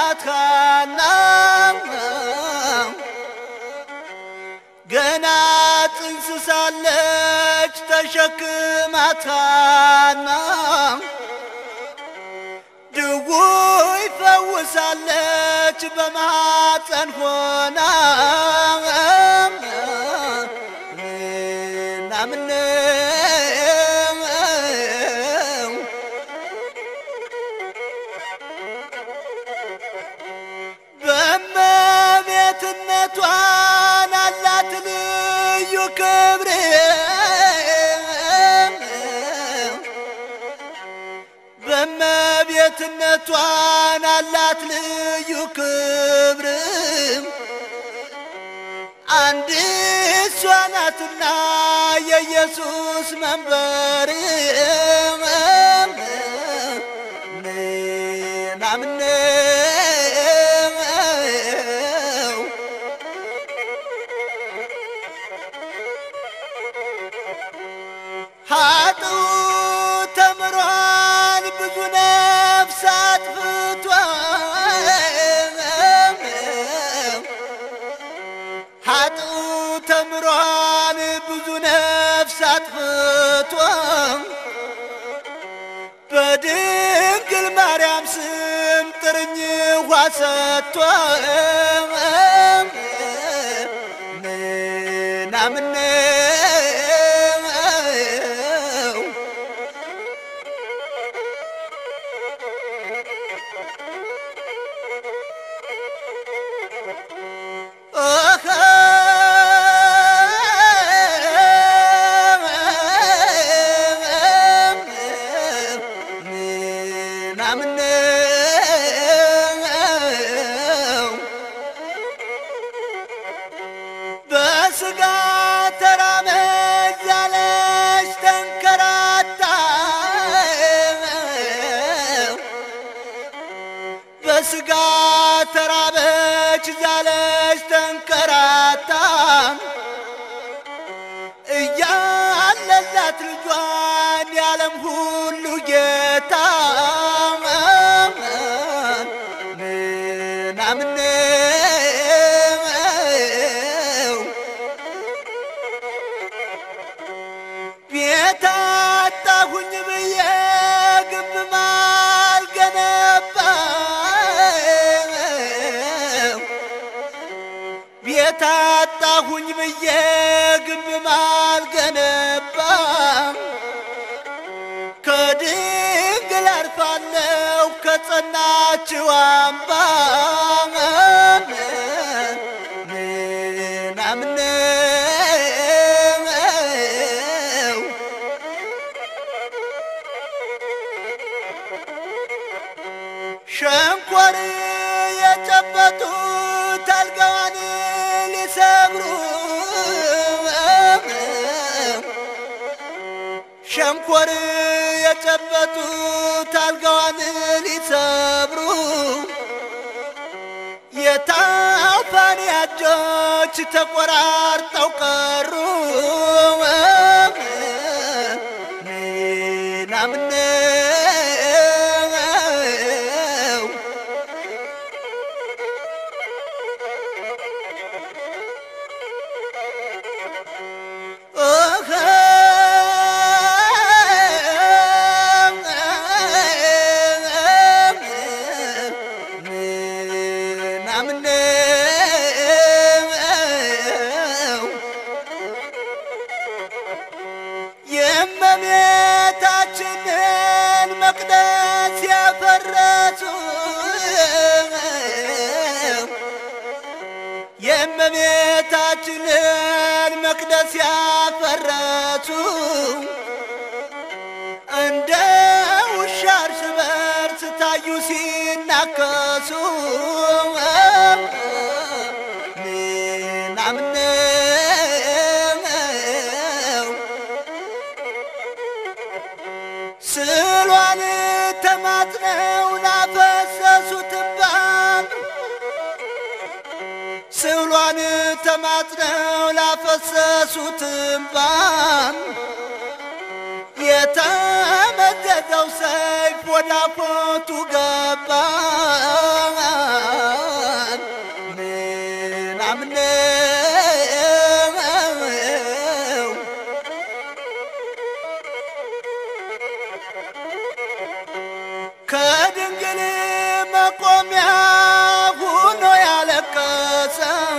ናት ሐና ገና ጽንስ ሳለች ተሸክማት ሐና ድውይ ፈውሳለች በማፀን ሆና ናምነው በእመቤትነቷን አላት ልዩ ክብር በእመቤትነቷን አላት ልዩ ክብር አንድ እሷ ናትና የኢየሱስ መንበር ናምነው ሀጡ ተምሯን ብዙ ነፍስ አጥፍቷል ሀጡ ተምሯን ብዙ ነፍስ አጥፍቷል በድንግል ማርያም ስም ጥርኝ ውሃ ሰጥቷል ናምነው ናምነው በስጋ ተራመድ ያለች ተንከራታ በስጋ ተራበች ዛለች ተንከራታ እያለላት ልጇን የዓለም ሁሉ ጌታ ናምነው ቤት አጣሁኝ ብዬ ግብ ማልገነባ ቤት አጣሁኝ ብዬ ግብ ማልገነባ ከድንግል አርፋለሁ ከጸናችው አምባ ናምነው ሸንኮር የጨበጡት አልጋዋን ሊሰብሩ ሸንኮር የጨበጡት አልጋዋን ሊሰብሩ የታፋን እጆች ተቆራርጠው ቀሩ ናምነው ናምነው የእመቤታችንን መቅደስ ያፈረሱ የእመቤታችንን መቅደስ ያፈረሱ እንደ ውሻ እርስ በርስ ታዩ ሲናከሱ ናምነው ስሏን ተማጽነው ላፈሰሱት እንባ ስሏን ተማጽነው ላፈሰሱት እንባ የተመዘዘው ሰይፍ ወደ አፎቱ ገባ ከድንግል መቆሚያ ሁኖ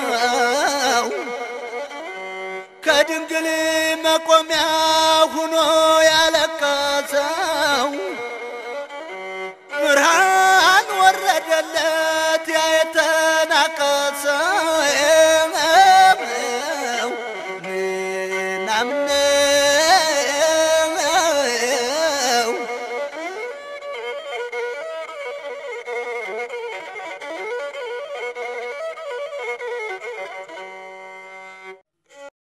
ያለቀሰው ከድንግል መቆሚያ ሁኖ